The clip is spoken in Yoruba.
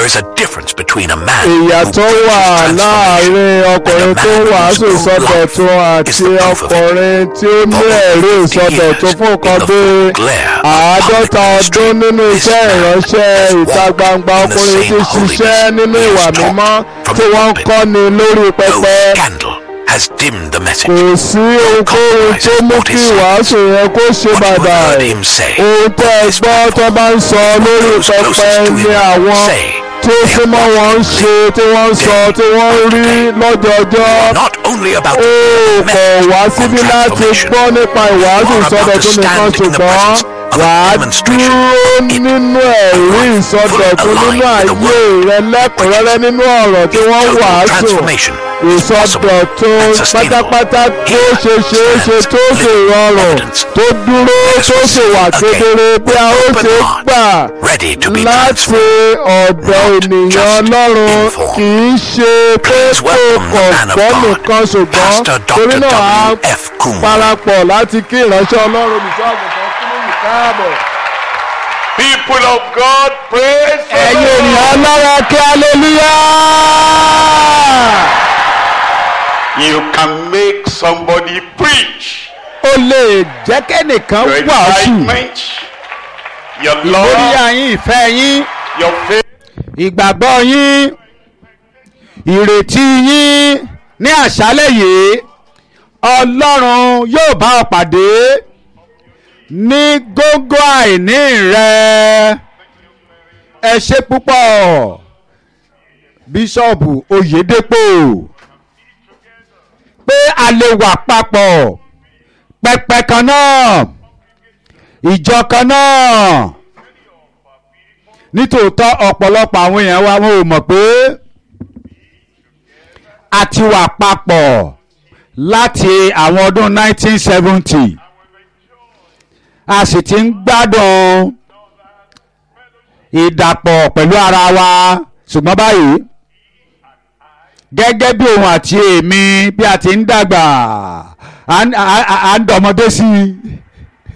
There is a difference between a man ìyàtọ̀ who wà preaches láàrin transformation ọkùnrin tó wàásù ìsọdọ̀tun àti ọkùnrin tí ó ní ẹ̀rí ìsọdọ̀tun fún nǹkan bí àádọ́ta ọdún nínú iṣẹ́ ìránṣẹ́ ìta gbangba ọkùnrin tí ṣiṣẹ́ nínú ìwà mímọ́ tí wọ́n ń kọ́ni lórí No pẹpẹ scandal has dimmed the message. kò sí ohunkóhun tó mú kí ìwàásù yẹn kó ṣe What you bàbà heard him say ohun tẹ́ ẹ gbọ́ tó bá ń sọ lórí Those pẹpẹ closest to ni him àwọn say tó súnmọ́ wọn ń ṣe tí wọ́n ń sọ tí wọ́n ń rí lọ́jọ́jọ́ not only about ó the kọ̀ message wá on síbí láti transformation, gbọ́ nípa ìwàásù or about to ìsọdọ̀tun nìkan stand in the ṣùgbọ́n presence of a wà á demonstration dúró in nínú ẹ̀rí ìsọdọ̀tun full nínú aligned ayé with the rẹ lẹ́kùnrẹ́rẹ́ nínú ọ̀rọ̀ tí wọ́n total wàásù transformation is possible ìsọdọ̀tun and sustainable. pátápátá tó Here ṣe ṣeé ṣe stands tó ṣe living rọrùn evidence. tó dúró tó ṣe wà kedere bí a ó Open ṣe heart, gbà ready to be láti transformed. ọ̀dọ̀ Not ènìyàn just ọlọ́run informed. kì í ṣe pé Please kó welcome the man of kọ̀ọ̀kọ́ God, nìkan ṣùgbọ́n Pastor torí Dr. náà á W. F. Kuhn. parapọ̀ láti kí ìránṣẹ́ ọlọ́run olùṣọ́ àgùntàn kúrò ní káàbọ̀. People of God, praise the ẹ̀yin Lord. ènìyàn ọlọ́run kí aleluya. You can make somebody preach. ó lè jẹ́ kẹ́nìkan Your wàásù excitement, your lórí love, àyín ìfẹ́ yín your faith, ìgbàgbọ́ yín ìrètí yín ní àṣálẹ̀ yìí ọlọ́run yóò bá ọ pàdé ní gógó àìní rẹ ẹ ṣe púpọ̀ bíṣọ̀bù oyèdèpò pé a lè wà papọ̀ pẹpẹ kan náà ìjọ kan náà nítòótọ́ ọ̀pọ̀lọpọ̀ àwọn èèyàn wa wọn ò mọ̀ pé a ti wà papọ̀ láti àwọn ọdún 1970 a sì ti ń gbádùn ìdàpọ̀ pẹ̀lú ara wa ṣùgbọ́n báyìí gẹ́gẹ́ bí òun àti èmi bí a ti ń dàgbà à ń- à- à- à ń dọmọdé sí i